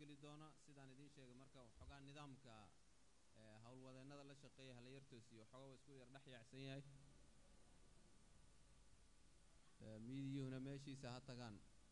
geli doona sidaan idiin sheegay marka waxoogaa nidaamka ee howlwadeennada la shaqeeya hala yartoosiyo waxoogaa waa isku yar dhex yaacsan yahay ee miidiyuhuna meeshiisa ha tagaan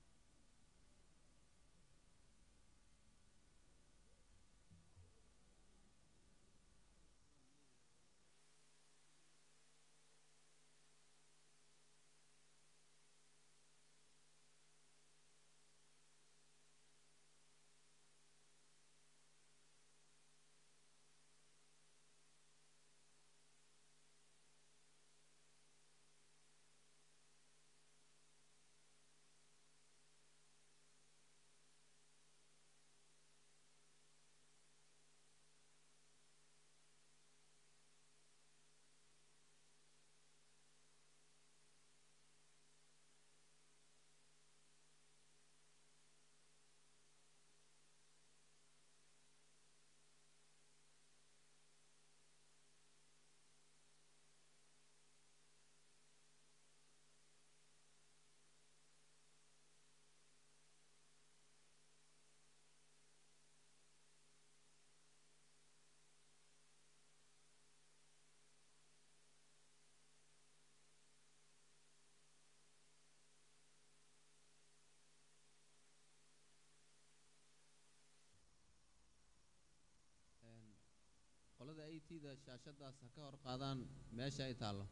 Een, qolada a t da shaashadaas ha ka hor qaadaan meesha ay taallo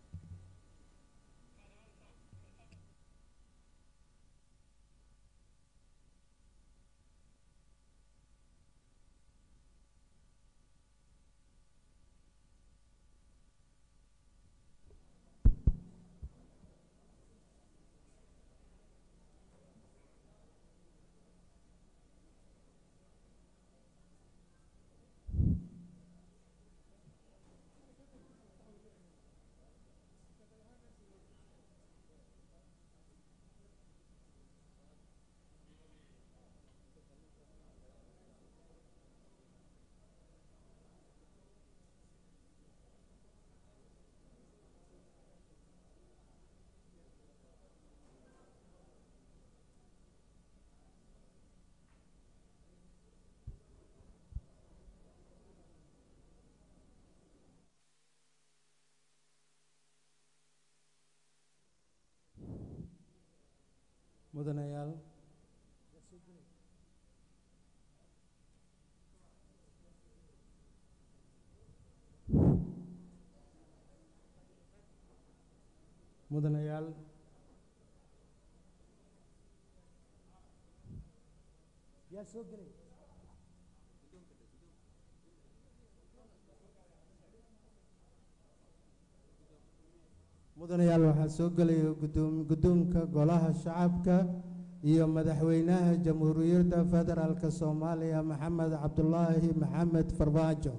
mudanayaal mudanayaal yaa soo gelay mudanayaal waxaa soo gelaya gudoom guddoonka golaha shacabka iyo madaxweynaha jamhuuriyadda federaalk soomaaliya maxamed cabdulaahi maxamed farmaajo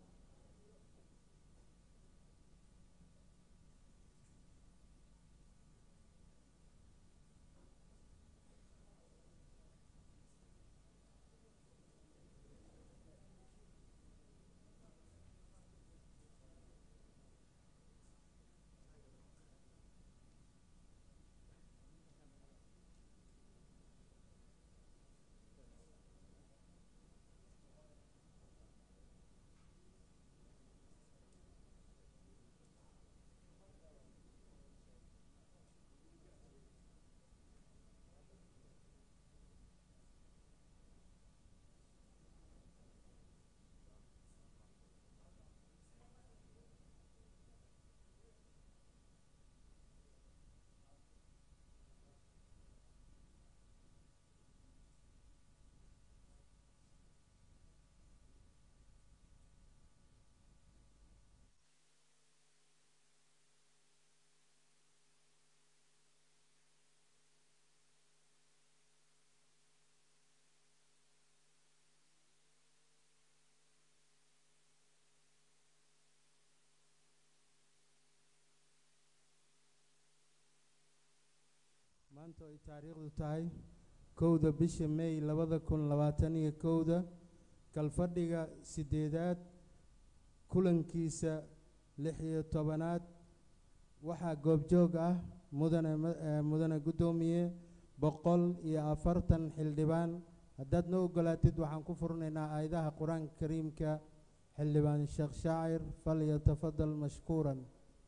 maanta ay taariikhdu tahay kowda bisha may labada kun labaatan iyo kowda kalfadhiga sideedaad kulankiisa lix iyo tobanaad waxaa goobjoog ah mudane ma- eh, mudane guddoomiye boqol iyo afartan xildhibaan haddaad noo ogolaatid waxaan ku furnaynaa aayadaha qur-aanka kariimka xildhibaan sheekh shaacir falyatafadal mashkuuran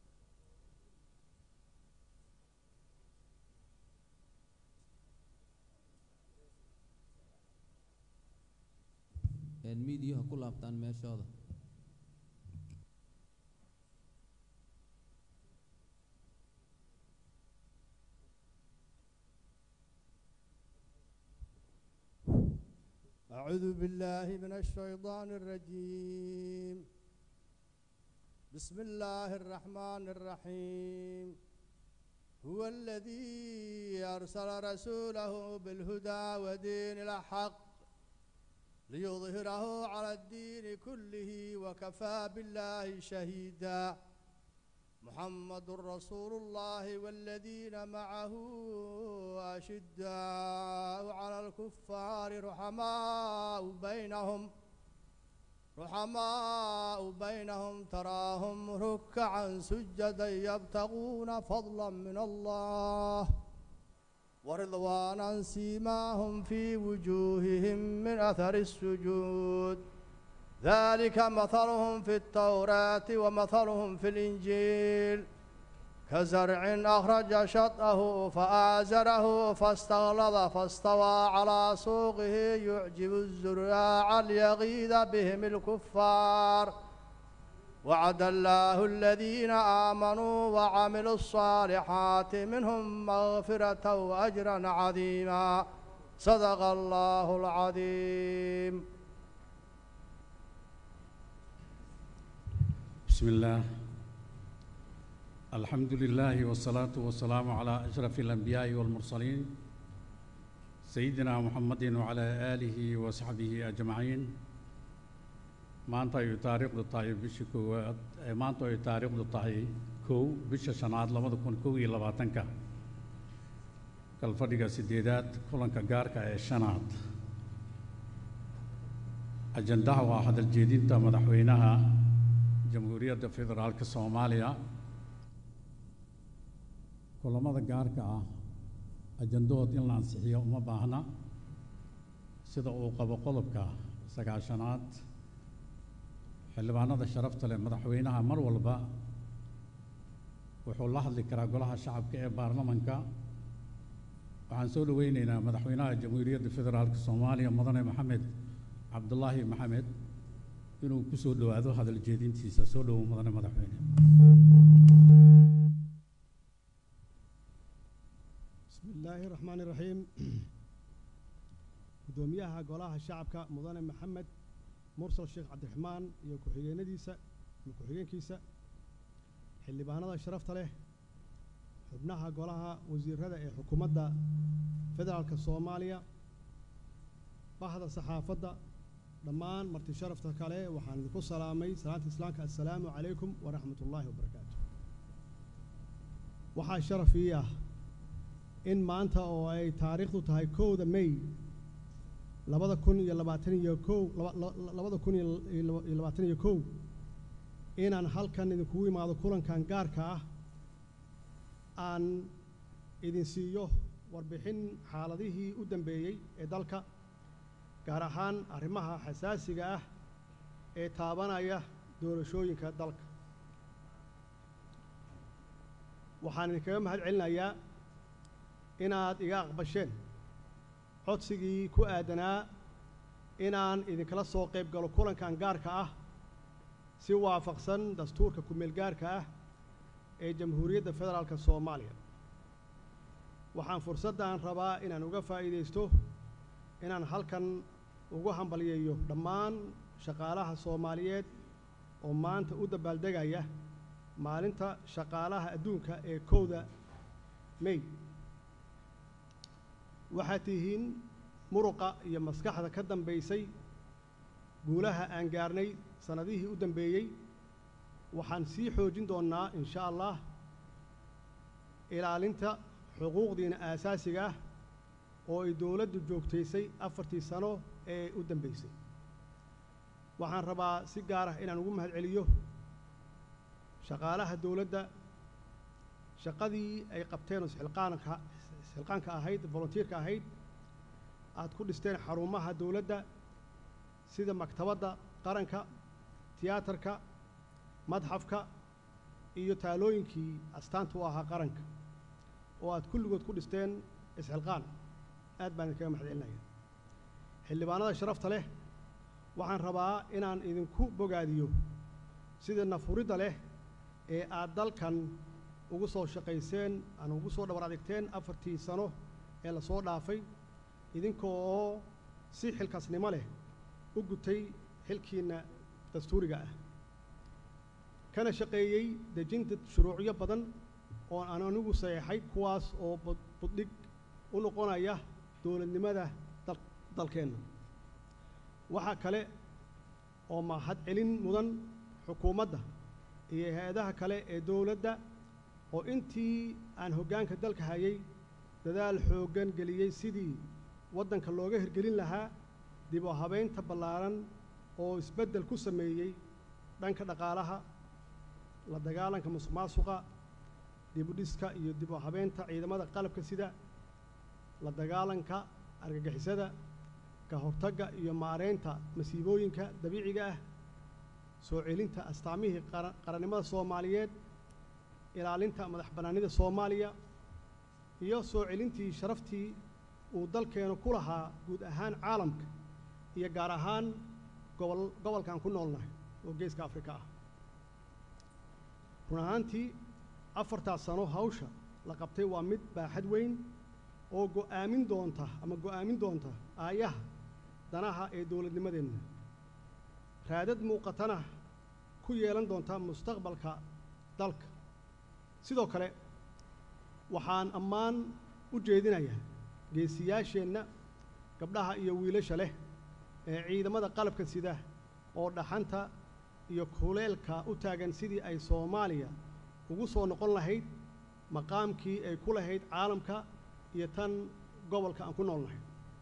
miidiyaha ku laabtaan meeshooda أعوذ بالله من الشيطان الرجيم بسم الله الرحمن الرحيم هو الذي أرسل رسوله بالهدى ودين الحق ليظهره على الدين كله وكفى بالله شهيدا محمد رسول الله والذين معه أشداء على الكفار رحماء بينهم رحماء بينهم تراهم ركعا سجدا يبتغون فضلا من الله ورضوانا سيماهم في وجوههم من أثر السجود ذلك مثلهم في التوراة ومثلهم في الإنجيل كزرع أخرج شطأه فآزره فاستغلظ فاستوى على سوقه يعجب الزراع ليغيظ بهم الكفار وعد الله الذين آمنوا وعملوا الصالحات منهم مغفرة وأجرا عظيما صدق الله العظيم بسم الله الحمد لله والصلاة والسلام على أشرف الأنبياء والمرسلين سيدنا محمد وعلى آله وصحبه أجمعين maanta ay taariikhdu tahay bisha koowaad maanta ay taariikhdu tahay kow bisha shanaad labada kun kow iyo labaatanka kalfadhiga sideedaad kulanka gaarka ee shanaad ajandaha waa hadal jeedinta madaxweynaha jamhuuriyadda federaalka soomaaliya kulamada gaarka ah ajandahood in la ansixiyo uma baahna sida uu qabo qodobka sagaashanaad xildhibaanada sharafta leh madaxweynaha mar walba wuxuu la hadli karaa golaha shacabka ee baarlamanka waxaan soo dhoweyneynaa madaxweynaha jamhuuriyadda federaalka soomaaliya mudane maxamed cabdulaahi maxamed inuu ku soo dhowaado hadal jeedintiisa soo dhowow mudane madaxweyne بسم الله الرحمن الرحيم gudoomiyaha golaha shacabka mudane maxamed mursal sheekh cabdiraxmaan iyo ku-xigeenadiisa ama ku-xigeenkiisa xildhibaanada sharafta leh xubnaha golaha wasiirada ee xukuumadda federaalka soomaaliya bahda saxaafadda dhammaan marti sharafta kale waxaan idinku salaamay salaanta islaamka assalaamu calaykum waraxmat ullaahi wabarakaatu waxaa sharaf ii ah in maanta oo ay taariikhdu tahay kowda may labada kun iyo labaatan iyo kow labada kun iyo labaatan iyo kow inaan halkan idinkugu imaado kulankan gaarka ah aan idin siiyo warbixin xaaladihii u dambeeyey ee dalka gaar ahaan arrimaha xasaasiga ah ee taabanaya doorashooyinka dalka waxaan idinkaga mahad celinayaa inaad iga aqbasheen codsigii ku aadanaa inaan idinkala soo qayb galo kulankan gaarka ah si waafaqsan dastuurka ku-meel gaarka ah ee jamhuuriyadda federaalka soomaaliya waxaan fursaddan rabaa inaan uga faa'iidaysto inaan halkan ugu hambalyeeyo dhammaan shaqaalaha soomaaliyeed oo maanta u dabaaldegaya maalinta shaqaalaha adduunka ee kowda may waxaad tihiin muruqa iyo maskaxda ka dambaysay guulaha aan gaarnay sannadihii u dambeeyey waxaan sii xoojin doonnaa in sha allah ilaalinta xuquuqdiina aasaasiga ah oo ay dowladdu joogtaysay afartii sano ee u dambaysay waxaan rabaa si gaar ah inaan ugu mahad celiyo shaqaalaha dowladda shaqadii ay qabteen oo isxilqaanka isxilqaanka ahayd volunteerka ahayd aad ku dhisteen xarumaha dowladda sida maktabadda qaranka tiyaatarka madxafka iyo taalooyinkii astaanta u ahaa qaranka oo aad kulligood ku dhisteen isxilqaan aad baan idinkaga mahad celinaya xildhibaanada sharafta leh waxaan rabaa inaan idinku bogaadiyo sida nafuridda leh ee aad dalkan ugu soo shaqayseen aan ugu soo dhabar adigteen afartii sano ee lasoo dhaafay idinkoo oo si xilkasnimo leh u gutay xilkiinna dastuuriga ah kana shaqeeyey dejinta shuruucyo badan oo aan anigu saxeexay kuwaas oo bud- buddhig u noqonaya dowladnimada dal dalkeenna waxaa kale oo mahad celin mudan xukuumadda iyo hay-adaha kale ee dowladda oo intii aan hoggaanka dalka hayay dadaal xooggan geliyey sidii waddanka looga hirgelin lahaa dib u habeynta ballaaran oo isbeddel ku sameeyey dhanka dhaqaalaha la dagaalanka musuqmaasuqa dib u dhiska iyo dib u habeynta ciidamada qalabka sida la dagaalanka argagixisada ka hortagga iyo maareynta masiibooyinka dabiiciga ah soo celinta astaamihii qara- qarannimada soomaaliyeed ilaalinta madax bannaanida soomaaliya iyo soo celintii sharaftii uu dalkeenu ku lahaa guud ahaan caalamka iyo gaar ahaan gobol gobolkan ku noolnahay oo geeska afrika ah run ahaantii afartaas sano hawsha la qabtay waa mid baaxad weyn oo go'aamin doonta ama go'aamin doonta aayaha danaha ee dowladnimadeenna raadad muuqatana ku yeelan doonta mustaqbalka dalka sidoo kale waxaan ammaan u jeedinayaa geesiyaasheenna gabdhaha iyo wiilasha leh ee ciidamada qalabka sida oo dhaxanta iyo kuleelka u taagan sidii ay soomaaliya ugu soo noqon lahayd maqaamkii ay ku lahayd caalamka iyo tan gobolka aan ku noolnahay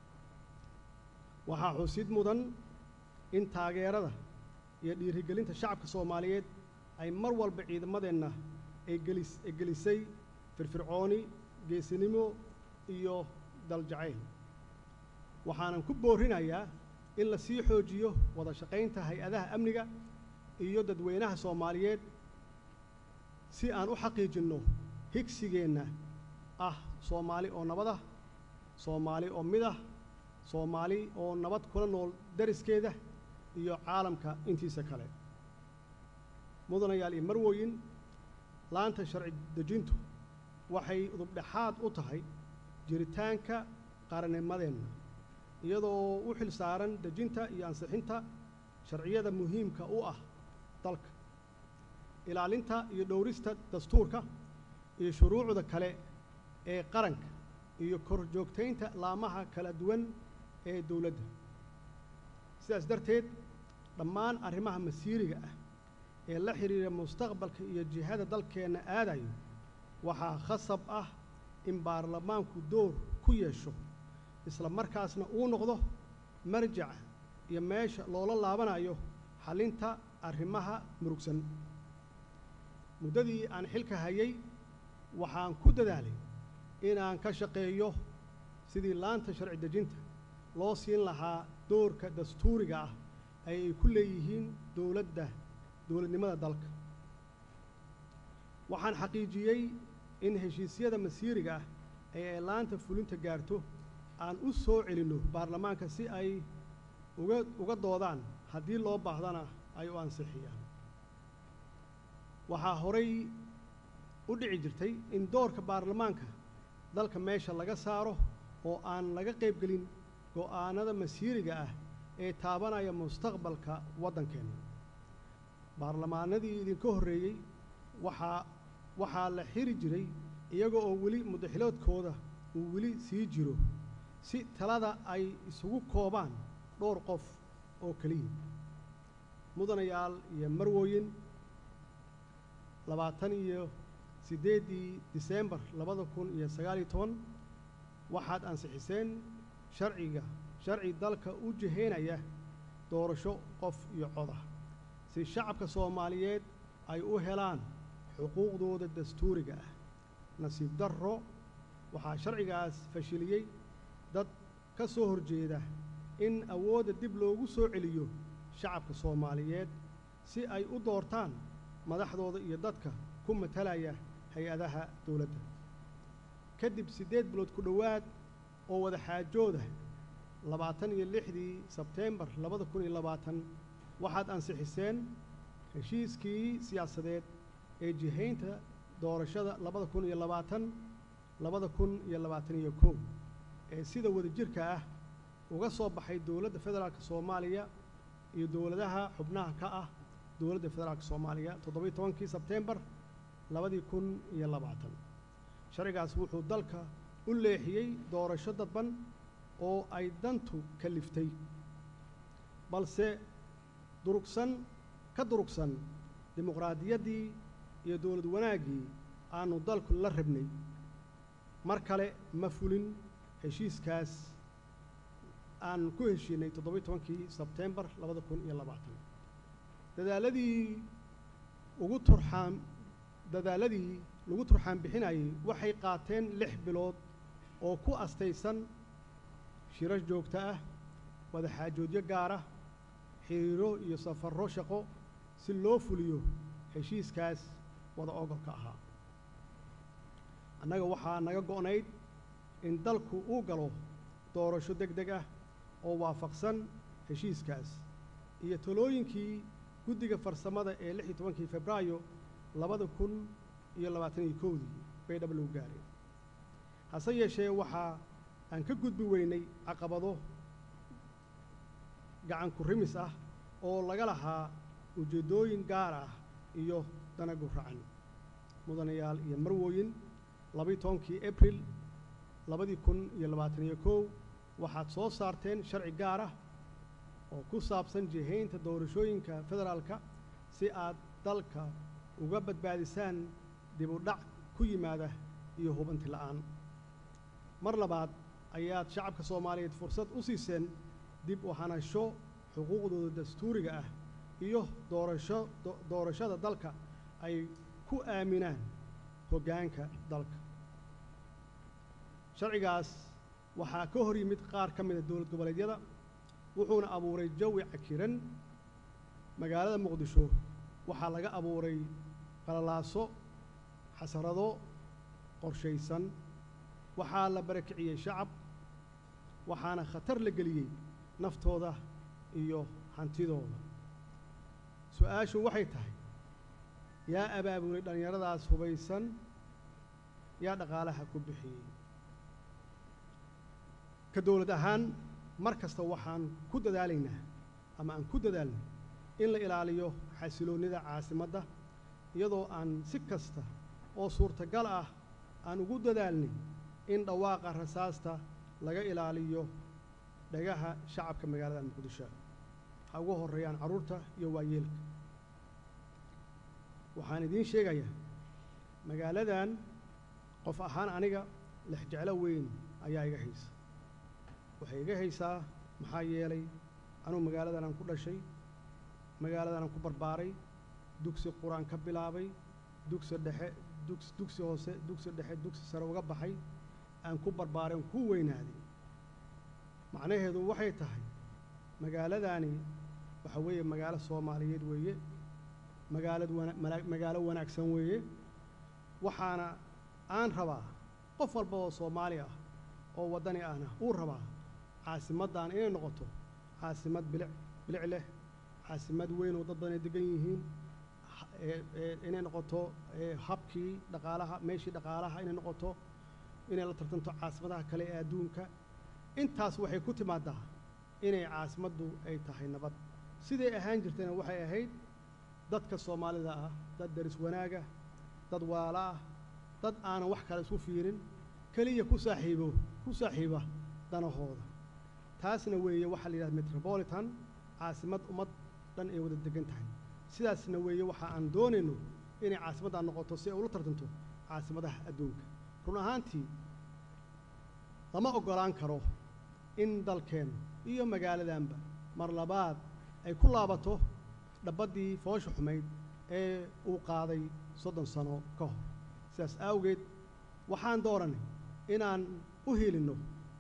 waxaa xusid mudan in taageerada iyo dhiirigelinta shacabka soomaaliyeed ay mar walba ciidamadeenna ay gelis ay gelisay firfircooni geesinimo iyo daljacayl waxaanan ku boorinayaa in la sii xoojiyo wada shaqaynta hay-adaha amniga iyo dadweynaha soomaaliyeed si aan u xaqiijinno higsigeenna ah soomaali oo nabad ah soomaali oo mid ah soomaali oo nabad kula nool dariskeeda iyo caalamka intiisa kale mudanayaal iyo marwooyin laanta sharci dejintu waxay udubdhexaad u tahay jiritaanka qarannimadeenna iyadoo u xil saaran dejinta iyo ansixinta sharciyada muhiimka u ah dalka ilaalinta iyo dhowrista dastuurka iyo shuruucda kale ee qaranka iyo kor joogtaynta laamaha kala duwan ee dowladda sidaas darteed dhammaan arrimaha masiiriga ah ee la xidhiira mustaqbalka iyo jihada dalkeenna aadayo waxaa khasab ah in baarlamaanku door ku yeesho isla markaasna uu noqdo marjac iyo meesha loola laabanayo xallinta arrimaha murugsan muddadii aan xilka hayay waxaan ku dadaalay inaan ka shaqeeyo sidii laanta sharci dejinta loo siin lahaa doorka dastuuriga ah ay ay ku leeyihiin dowladda dowladnimada dalka waxaan xaqiijiyey in heshiisyada masiiriga ah ee ay laanta fulinta gaarto aan u soo celinno baarlamaanka si ay uga uga doodaan haddii loo baahdana ay u ansixiyaan waxaa horay u dhici jirtay in doorka baarlamaanka dalka meesha laga saaro oo aan laga qaybgelin go'aanada masiiriga ah ee taabanaya mustaqbalka waddankeenna baarlamaanadii idinka horreeyey waxaa waxaa la xiri jiray iyaga oo weli mudaxiloodkooda uu weli sii jiro si talada ay isugu koobaan dhowr qof oo keliya mudanayaal iyo marwooyin labaatan iyo siddeeddii diseembar labada kun iyo sagaal iyo toban waxaad ansixiseen sharciga sharci dalka u jihaynaya doorasho qof iyo coda si shacabka soomaaliyeed ay u helaan xuquuqdooda dastuuriga ah nasiib darro waxaa sharcigaas fashiliyey dad ka soo horjeeda in awoodda dib loogu soo celiyo shacabka soomaaliyeed si ay u doortaan madaxdooda iyo dadka ku matalaya hay-adaha dowladda kadib siddeed bilood ku dhowaad oo wada xaajooda labaatan iyo lixdii sebteembar labada kun iyo labaatan waxaad ansixiseen heshiiskii siyaasadeed ee jihaynta doorashada labada kun iyo labaatan labada kun iyo labaatan iyo kow ee sida wadajirka ah uga soo baxay dowladda federaalka soomaaliya iyo dowladaha xubnaha ka ah dowladda federaalka soomaaliya toddobiyo tobankii sebteembar labadii kun iyo labaatan sharcigaas wuxuu dalka u leexiyey doorasho dadban oo ay dantu kaliftay balse durugsan ka durugsan dimuqraadiyaddii iyo dowlad wanaaggii aanu dalku la rabnay mar kale ma fulin heshiiskaas aan ku heshiinay toddobiyo tobankii sebteembar labada kun iyo labaatan dadaaladii ugu turxaan dadaaladii lagu turxaan bixinayay waxay qaateen lix bilood oo ku astaysan shirar joogto ah wadaxaajoodyo gaar ah xiriiro iyo safarro shaqo si loo fuliyo heshiiskaas wada ogolka ahaa annaga waxaa naga go'nayd in dalku uu galo doorasho deg deg ah oo waafaqsan heshiiskaas iyo talooyinkii guddiga farsamada ee lix iyo tobankii febraayo labada kun iyo labaatan iyo kowdii bay dhab lagu gaareen hase yeeshee waxaa aan ka gudbi weynay caqabado gacan ku rimis ah oo laga lahaa ujeeddooyin gaar ah iyo dana guracan mudanayaal iyo marwooyin labayo tobankii abril labadii kun iyo labaatan iyo kow waxaad soo saarteen sharci gaar ah oo ku saabsan jihaynta doorashooyinka federaalka si aad dalka uga badbaadisaan dib u dhac ku yimaada iyo hubanti la'aan mar labaad ayaad shacabka soomaaliyeed fursad u siiseen dib u hanasho xuquuqdooda dastuuriga ah iyo doorasho doorashada dalka ay ku aaminaan hoggaanka dalka sharcigaas waxaa ka hor yimid qaar ka mida dowlad goboleedyada wuxuuna abuuray jawi cakiran magaalada muqdisho waxaa laga abuuray qalalaaso xasarado qorshaysan waxaa la barakiciyey shacab waxaana khatar la geliyey naftooda iyo hantidooda su-aashu waxay tahay yaa abaabulay dhallinyaradaas hubaysan yaa dhaqaalaha ku bixiyey ka dowlad ahaan mar kasta waxaan ku dadaalaynaa ama aan ku dadaalnay in la ilaaliyo xasiloonnida caasimadda iyadoo aan si kasta oo suurtagal ah aan ugu dadaalnay in dhawaaqa rasaasta laga ilaaliyo dhagaha shacabka magaalada muqdisho ha ugu horreeyaan carruurta iyo waayeelka waxaan idiin sheegayaa magaaladan qof ahaan aniga lexjeclo weyn ayaa iga haysa waxay iga haysaa maxaa yeelay anugu magaaladan aan ku dhashay magaaladan aan ku barbaaray dugsi qur-aan ka bilaabay dugsi dhexe dugs dugsi hoose dugsi dhexe dugsi sare uga baxay aan ku barbaaray aan ku weynaaday macnaheedu waxay tahay magaaladaani waxa weeye magaalo soomaaliyeed weeye magaalad wana mana- magaalo wanaagsan weeye waxaana aan rabaa qof walba oo soomaali ah oo waddani ahna uu rabaa caasimaddan inay noqoto caasimad bilic bilic leh caasimad weyn oo dad badan ay degan yihiin ha- ee- ee inay noqoto ee habkii dhaqaalaha meeshii dhaqaalaha inay noqoto inay la tartanto caasimadaha kale ee adduunka intaas waxay ku timaadaa inay caasimaddu ay tahay nabad siday ahaan jirtayna waxay ahayd dadka soomaalida ah dad daris wanaaga dad waala ah dad aanan wax kale isku fiirin keliya ku saaxiibo ku saaxiiba danahooda taasna weeye waxaa la yidhahda metropolitan caasimad ummad dhan ay wada degan tahay sidaasna weeye waxa aan doonayno inay caasimaddan noqoto si ay ula tartanto caasimadaha adduunka run ahaantii lama oggolaan karo in dalkeen iyo magaaladanba mar labaad ay ku laabato dhabaddii foosha xumayd ee uu qaaday soddon sano ka hor sidaas awgeed waxaan dooranay inaan u hilinno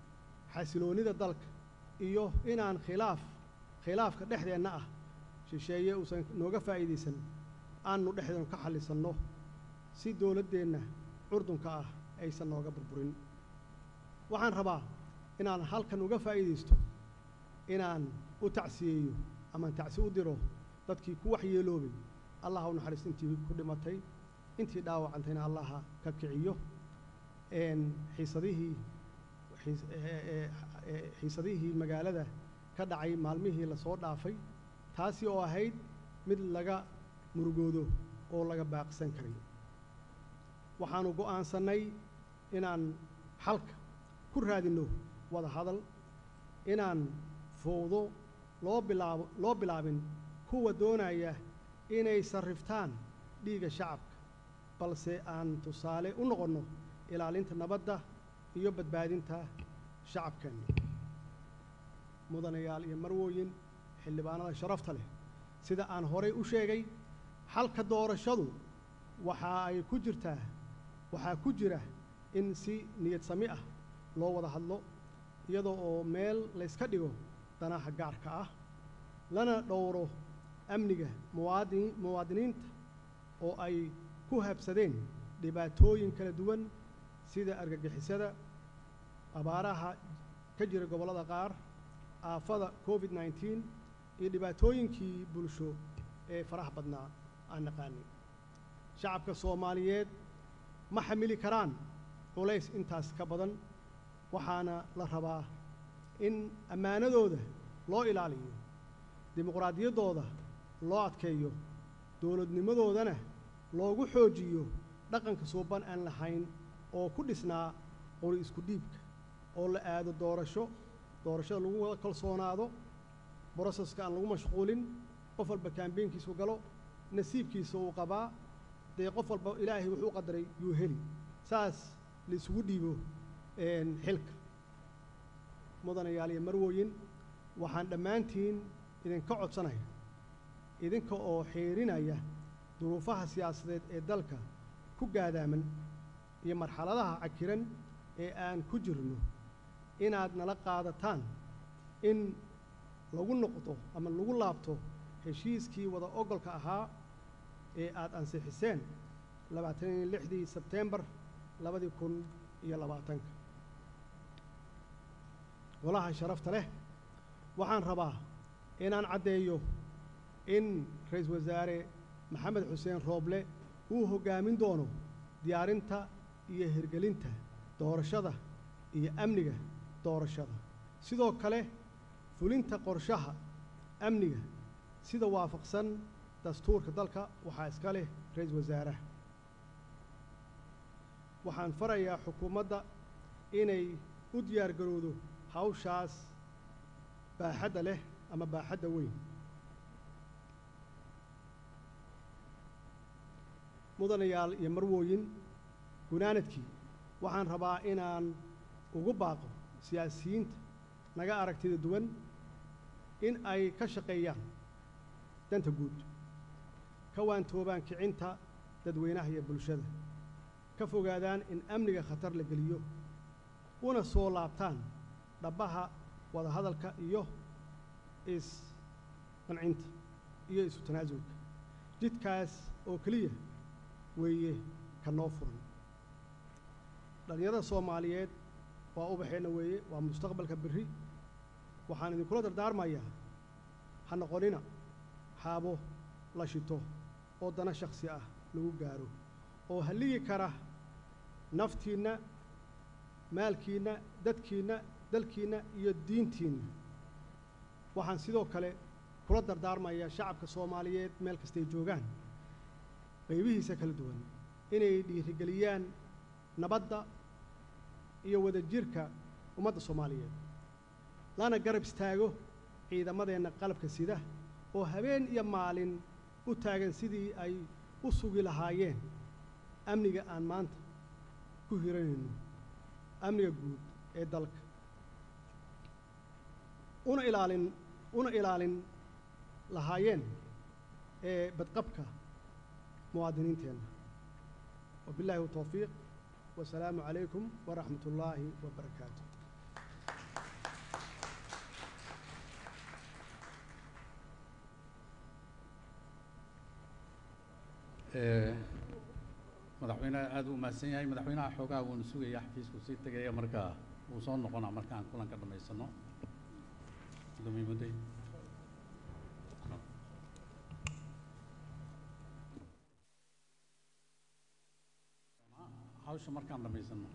xasiloonnida dalka iyo inaan khilaaf khilaafka dhexdeenna ah shisheeye uusan nooga faa'iidaysan aanu dhexdeenu ka xallisanno si dowladdeenna curdunka ah aysan nooga burburin waxaan rabaa inaan halkan uga faa'iidaysto inaan u tacsiyeeyo amaan tacsi u diro dadkii ku waxyeeloobay allah u naxariisto intii ku dhimatay intii dhaawacantayna allaha ka kiciyo een xiisadihii xiis- ee- ee- ee- xiisadihii magaalada ka dhacay maalmihii lasoo dhaafay taasi oo ahayd mid laga murugoodo oo laga baaqsan karay waxaanu go'aansannay inaan xalka ku raadinno wada hadal inaan fowdo loo bilaabo loo bilaabin kuwa doonaya inay sarriftaan dhiigga shacabka balse aan tusaale u noqonno ilaalinta nabadda iyo badbaadinta shacabkeenna mudanayaal iyo marwooyin xildhibaanada sharafta leh sida aan horay u sheegay xalka doorashadu waxa ay ku jirtaa waxaa ku jira in si niyad sami ah loo wada hadlo iyadoo oo meel layska dhigo danaha gaarka ah lana dhowro amniga muwaadin muwaadiniinta oo ay ku habsadeen dhibaatooyin kala duwan sida argagixisada abaaraha ka jira gobollada qaar aafada covid nneteen iyo dhibaatooyinkii bulsho ee faraha badnaa aan naqaanay shacabka soomaaliyeed ma xamili karaan culays intaas ka badan waxaana la rabaa in ammaanadooda loo ilaaliyo dimuqraadiyaddooda loo adkeeyo dowladnimadoodana loogu xoojiyo dhaqanka suuban aan lahayn oo ku dhisnaa qori isku dhiibka oo la aado doorasho doorashada lagu wada kalsoonaado broseska aan lagu mashquulin qof walba kaambeynkiisu galo nasiibkiisa uu qabaa dee qof walba ilaahay wuxuu qadaray yuu heli saas la isugu dhiibo een, xilka mudanayaal iyo marwooyin waxaan dhammaantiin idinka codsanaya idinka oo xiirinaya duruufaha siyaasadeed ee dalka ku gaadaaman iyo marxaladaha cakiran ee aan ku jirno inaad nala qaadataan in lagu noqdo ama lagu laabto heshiiskii wada ogolka ahaa ee aad ansixiseen labaatan iyo lixdii sebteembar labadii kun iyo labaatanka golaha sharafta leh waxaan rabaa inaan caddeeyo in ra-iisul wasaare maxamed xuseen rooble uu hoggaamin doono diyaarinta iyo hirgelinta doorashada iyo amniga doorashada sidoo kale fulinta qorshaha amniga sida waafaqsan dastuurka dalka waxaa iska leh ra-iisul wasaaraha waxaan farayaa xukuumadda inay u diyaar garowdo hawshaas baaxadda leh ama baaxadda weyn mudanayaal iyo marwooyin gunaanadkii waxaan rabaa inaan ugu baaqo siyaasiyiinta naga aragtida duwan in ay ka shaqeeyaan danta guud ka waantoobaan kicinta dadweynaha iyo bulshada ka fogaadaan in amniga khatar la geliyo una soo laabtaan dhabbaha wadahadalka iyo is-qancinta iyo isu tanaasulka jidkaas oo keliya weeye ka noo furan dhallinyarada soomaaliyeed waa ubaxeenna weeye waa mustaqbalka berri waxaan idinkula dardaarmayaa ha noqonina xaabo la shito oo dana shakhsi ah lagu gaaro oo halligi kara naftiinna maalkiinna dadkiinna dalkiinna iyo diintiinna waxaan sidoo kale kula dardaarmayaa shacabka soomaaliyeed meel kastay joogaan qaybihiisa kala duwan inay dhiirigeliyaan nabadda iyo wadajirka ummadda soomaaliyeed lana garab istaago ciidamadeenna qalabka sida oo habeen iyo maalin u taagan sidii ay u sugi lahaayeen amniga aan maanta ku hiranayno amniga guud ee dalka una ilaalin una ilaalin lahaayeen ee badqabka muwaadiniinteenna wabilaahi towfiiq wasalaamu calaykum waraxmat ullaahi wabarakaatu Eh, madaxweynaha aada u mahadsan yahay madaxweynaha xoogaa wuuna sugaya xafiisku sii tegaya marka wuu soo noqonaa markaan kulanka dhammaysano gudoomiye mudday hawsha markaan dhammaysano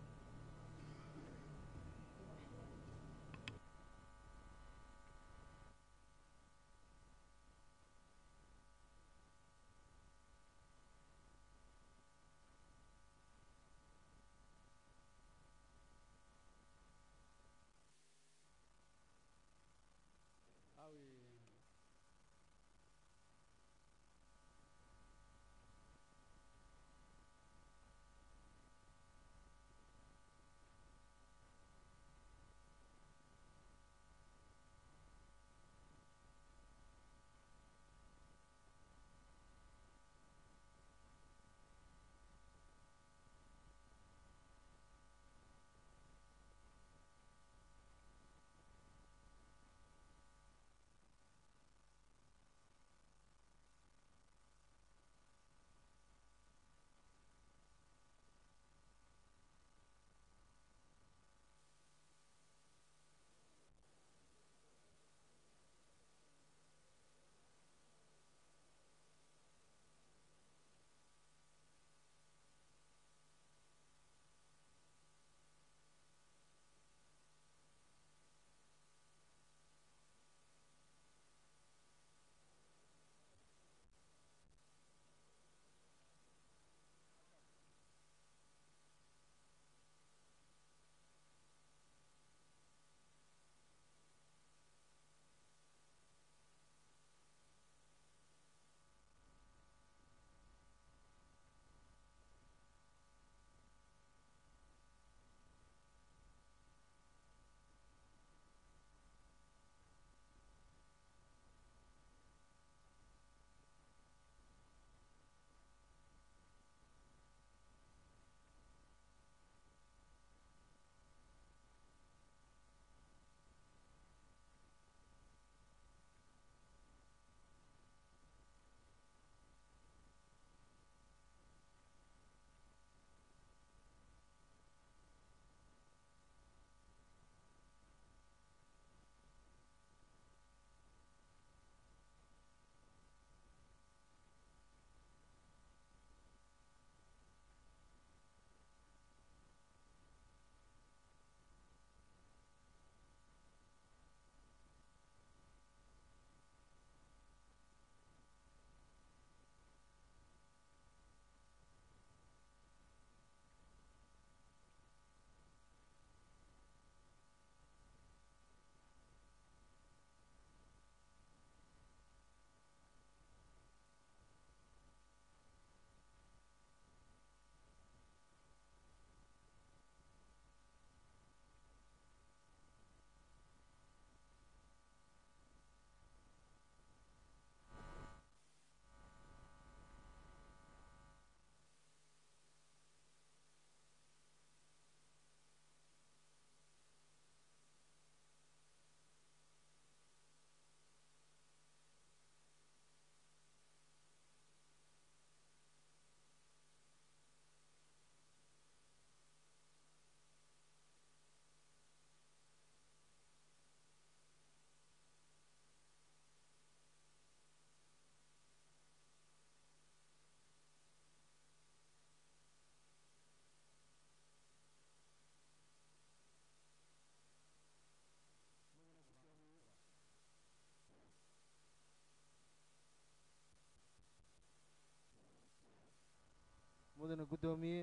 mudane guddoomiye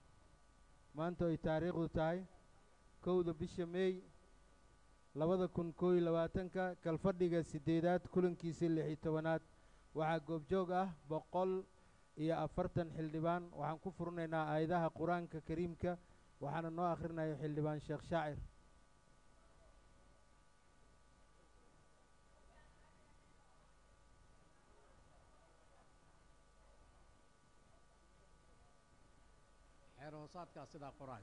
maanta ay taariikhdu tahay kowda bisha meey labada kun koo iyo labaatanka kalfadhiga siddeedaad kulankiisa lix iyo tobanaad waxaa goobjoog ah boqol iyo afartan xildhibaan waxaan ku furinaynaa aayadaha qur-aanka kariimka waxaana noo akhrinayo xildhibaan sheekh shaacir xeer hoosaadkaa sidaa qoraay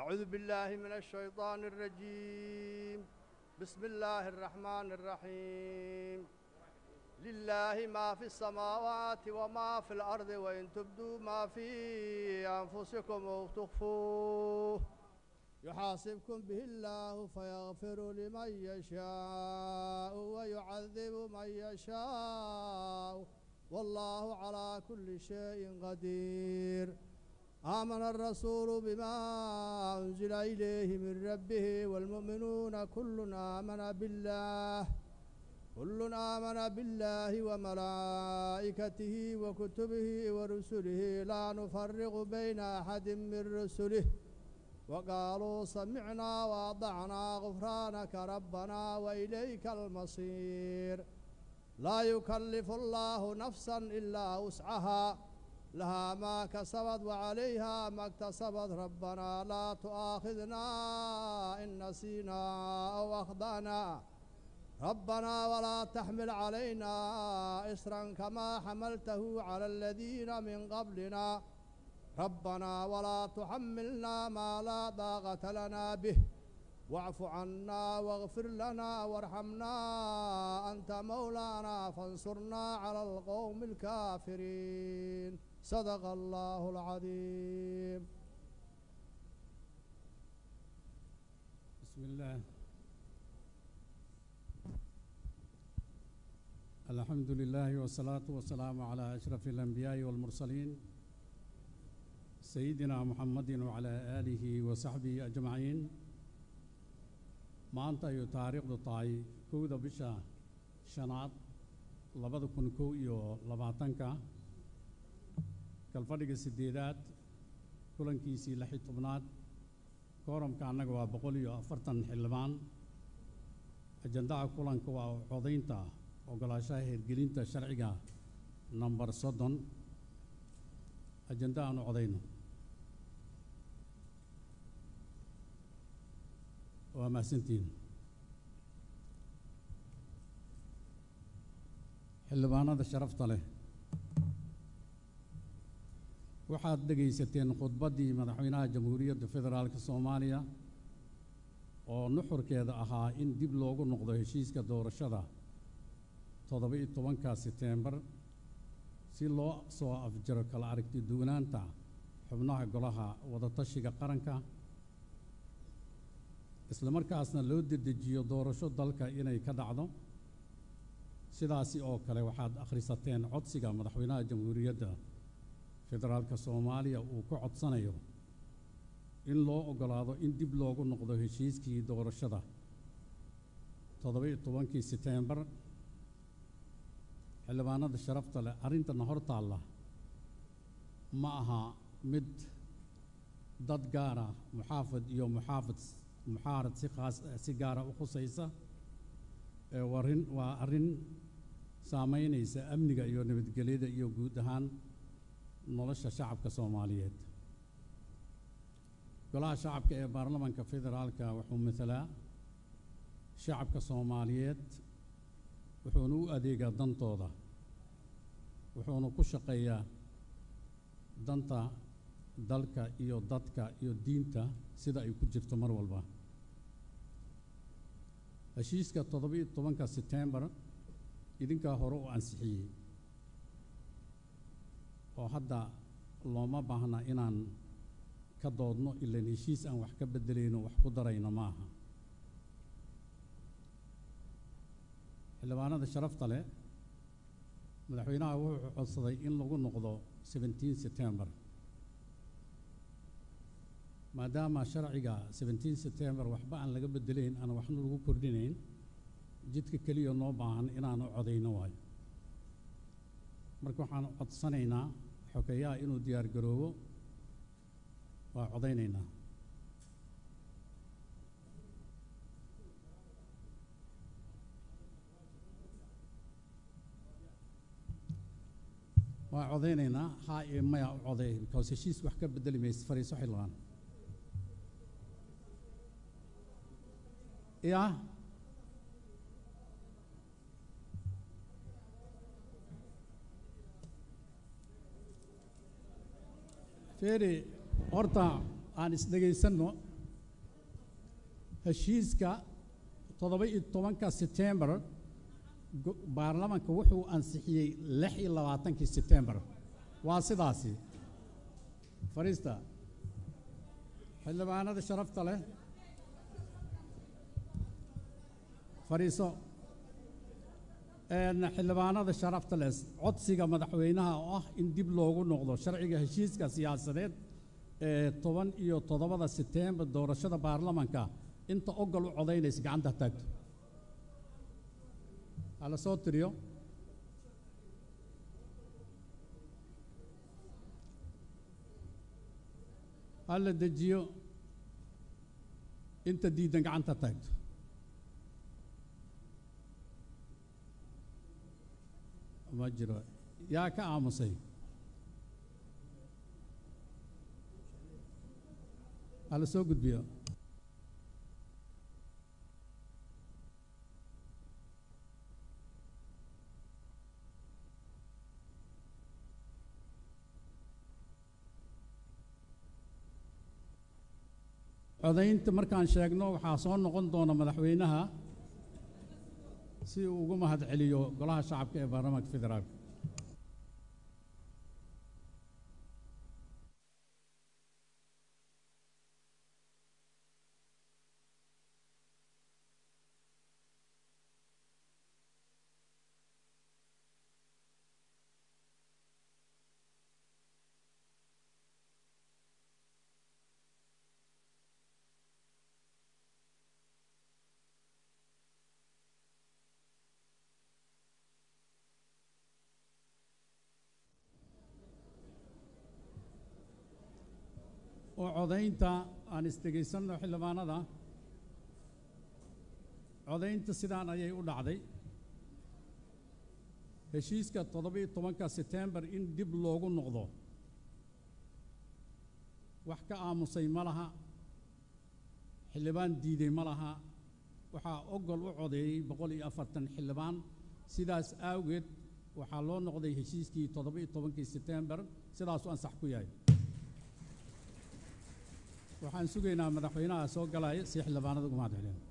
أعوذ بالله من الشيطان الرجيم بسم الله الرحمن الرحيم لله ما في السماوات وما في الأرض وإن تبدوا ما في أنفسكم أو تخفوه يحاسبكم به الله فيغفر لمن يشاء ويعذب من يشاء والله على كل شيء قدير آمن الرسول بما أنزل إليه من ربه والمؤمنون كل آمن بالله كل آمن بالله وملائكته وكتبه ورسله لا نفرق بين أحد من رسله وقالوا سمعنا وأطعنا غفرانك ربنا وإليك المصير لا يكلف الله نفسا إلا وسعها لها ما كسبت وعليها ما اكتسبت ربنا لا تؤاخذنا إن نسينا أو أخطأنا ربنا ولا تحمل علينا إصرا كما حملته على الذين من قبلنا ربنا ولا تحملنا ما لا طاقة لنا به واعف عنا واغفر لنا وارحمنا أنت مولانا فانصرنا على القوم الكافرين صدق الله العظيم بسم الله الحمد لله والصلاة والسلام على أشرف الأنبياء والمرسلين سيدنا محمد وعلى آله وصحبه أجمعين maanta ayuu taariikhdu tahay kowda bisha shanaad labada kun kow iyo labaatanka kalfadhiga siddeedaad kulankiisii lix iyo tobnaad kooramka annaga waa boqol iyo afartan xildhibaan ajandaha kulanka waa codaynta ogolaashaha hirgelinta sharciga namber soddon ajanda aanu codayno waa mahadsantihin xildhibaanada sharafta leh waxaad dhegaysateen khudbaddii madaxweynaha jamhuuriyadda federaalka soomaaliya oo nuxurkeeda ahaa in dib loogu noqdo heshiiska doorashada toddoba-iyo tobanka seteembar si loo soo afjaro kala aragti duwanaanta xubnaha golaha wadatashiga qaranka isla markaasna loo dedejiyo doorasho dalka inay ka dhacdo sidaasi oo kale waxaad akhrisateen codsiga madaxweynaha jamhuuriyadda federaalka soomaaliya uu ku codsanayo in loo oggolaado in dib loogu noqdo heshiiskii doorashada toddoba-iyo tobankii seteembar xildhibaanada sharafta leh arrintana hor taalla ma aha mid dad gaara muxaafid iyo muxaafid muxaarad si khaas si gaara u khusaysa ee warin waa arrin saamaynaysa amniga iyo nabadgelyada iyo guud ahaan nolosha shacabka soomaaliyeed golaha shacabka ee baarlamanka federaalka wuxuu matalaa shacabka soomaaliyeed wuxuuna u adeegaa dantooda wuxuuna ku shaqeeyaa danta dalka iyo dadka iyo diinta sida ay ku jirto mar walba heshiiska toddoba-iyo tobanka setembar idinkaa hore u ansixiyey oo hadda looma baahna inaan ka doodno ilan heshiis aan wax ka beddelayno wax ku darayno ma aha xildhibaanada sharafta leh madaxweynaha wuxuu codsaday in lagu noqdo seventeen setembar maadaama sharciga seventeen setembar waxba aan laga beddelayn aan waxna lagu kordhinayn jidka keliya noo baahan inaanu codayno waayo marka waxaan codsanaynaa xogeeyaha inuu diyaar garoobo waa codaynaynaa waa codaynaynaa haa iyo maya u coday because heshiis wax ka beddeli maysa fariiso xildhibaan ya feeri horta aan isdhegaysanno heshiiska toddoba iyo tobanka setembar go- baarlamanka wuxuu ansixiyey lix iyo labaatankii setembar waa sidaasi fadhiista xildhibaanada sharafta leh fadhiiso een xildhibaanada sharafta leh codsiga madaxweynaha oo ah in dib loogu noqdo sharciga heshiiska siyaasadeed ee toban iyo toddobada setembar doorashada baarlamanka inta ogol u codaynaysa gacanta taagto hala soo tiriyo hala dejiyo inta diidan gacanta taagto ma jiro yaa ka aamusay hala soo gudbiyo codaynta markaan sheegno waxaa soo noqon doona madaxweynaha si uu ugu mahadceliyo golaha shacabka ee baarlamaanka federaalka oo codaynta aan isdhegaysanno xildhibaanada codaynta sidaan ayay u dhacday heshiiska toddoba-iyo tobanka setembar in dib loogu noqdo wax ka aamusay ma laha xildhibaan diiday ma laha waxaa ogol u codeeyey boqol iyo afartan xildhibaan sidaas awgeed waxaa loo noqday heshiiskii toddoba-iyo tobankii setembar sidaasuu ansax ku yahay waxaan sugaynaa madaxweynaha soo galaya si xildhibaanada ugu mahad celin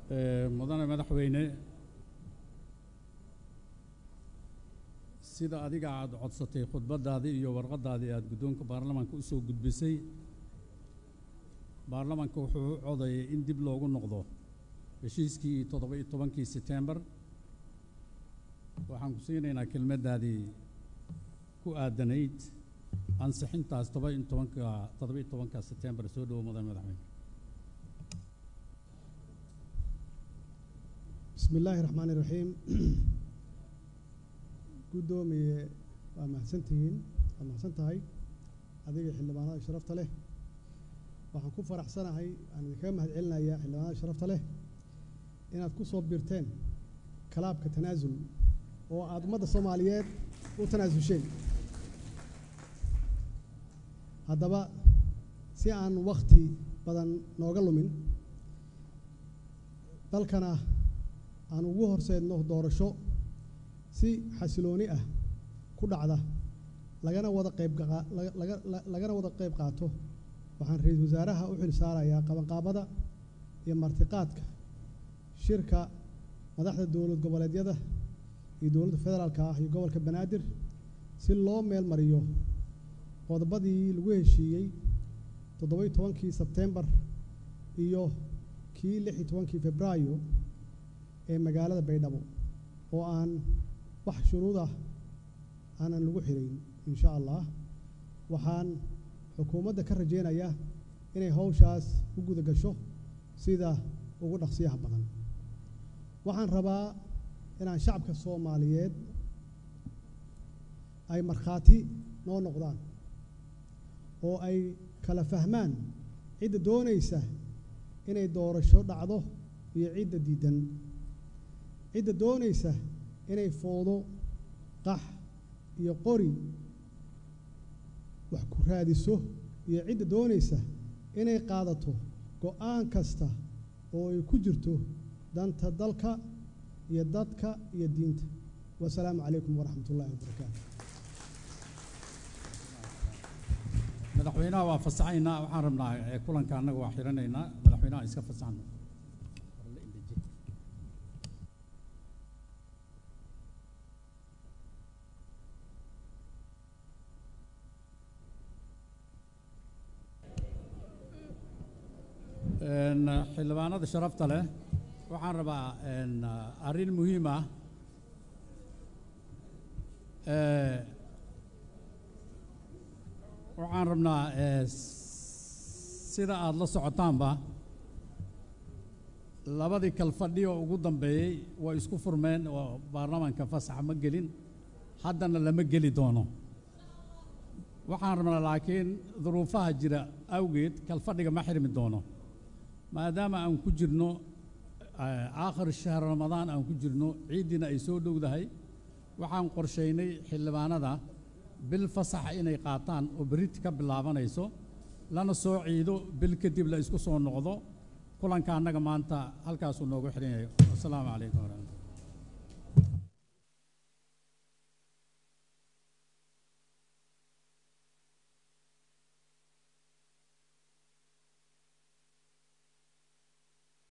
Eh, mudane madaxweyne sida adiga aad codsatay khudbaddaadii iyo warqaddaadii aad guddoonka baarlamaanka usoo gudbisay baarlamaanka wuxuu u codayay in dib loogu noqdo heshiiskii toddoba iyo tobankii setembar waxaan ku siinaynaa kelmaddaadii ku aadanayd ansixintaas toba iyo tobanka toddoba iyo tobanka setembar soo dhowo mudane madaxweyne bismi illaahi raxmaani iraxiim guddoomiye waa mahadsantihiin waa mahadsan tahay adiga xildhibaanada sharafta leh waxaan ku faraxsanahay aan idinkaga mahad celinayaa xildhibaanada sharafta leh inaad ku soo biirteen kalaabka tanaasul oo aad ummadda soomaaliyeed u tanaasulsheen haddaba si aan wakti badan nooga lumin dalkana aan ugu horseedno doorasho si xasilooni ah ku dhacda lagana wada qayb gaqa- laga- laga- la- lagana wada qayb qaato waxaan ra-iisul wasaaraha u xil saarayaa qabanqaabada iyo martiqaadka shirka madaxda dowlad goboleedyada iyo dowladda federaalka ah iyo gobolka banaadir si loo meel mariyo qodobadii lagu heshiiyey toddoba-iyo tobankii sebtembar iyo kii lix iyo tobankii febraayo ee magaalada baydhabo oo aan wax shuruud ah aanan lagu xirayn insha allah waxaan xukuumadda ka rajaynayaa inay hawshaas u guda gasho sida ugu dhaqsiyaha badan waxaan rabaa inaan shacabka soomaaliyeed ay markhaati noo noqdaan oo ay kala fahmaan cidda doonaysa inay doorasho dhacdo iyo cidda diidan cidda doonaysa inay foodo qax iyo qori wax ku raadiso iyo cidda doonaysa inay qaadato go-aan kasta oo ay ku jirto danta dalka iyo dadka iyo diinta wasalaamu calaykum waraxmat ullahi wabarakaatu madaxweynaha waa fasaxaynaa waxaan rabnaa eh, kulanka annaga waa xiranaynaa madaxweynaha iska fasaxno Een, xildhibaanada sharafta leh waxaan rabaa een, arrin muhiim ah Eh, waxaan rabnaa eh, sida aada la socotaanba labadii kalfadhi oo ugu dambeeyey way isku furmeen oo baarlamaanka fasaxa ma gelin haddana lama geli doono waxaan rabnaa laakiin duruufaha jira awgeed kalfadhiga ma xirmi doono maadaama aan ku jirno eh, aakhir shahr ramadaan aan ku jirno ciiddiina ay soo dhowdahay waxaan qorshaynay xildhibaanada bil fasaxa inay qaataan oo berrit ka bilaabanayso lana soo ciido bil kadib la isku soo noqdo kulanka annaga maanta halkaasuu noogu xihan yahay wasalaamu calaykum waraxmatullahi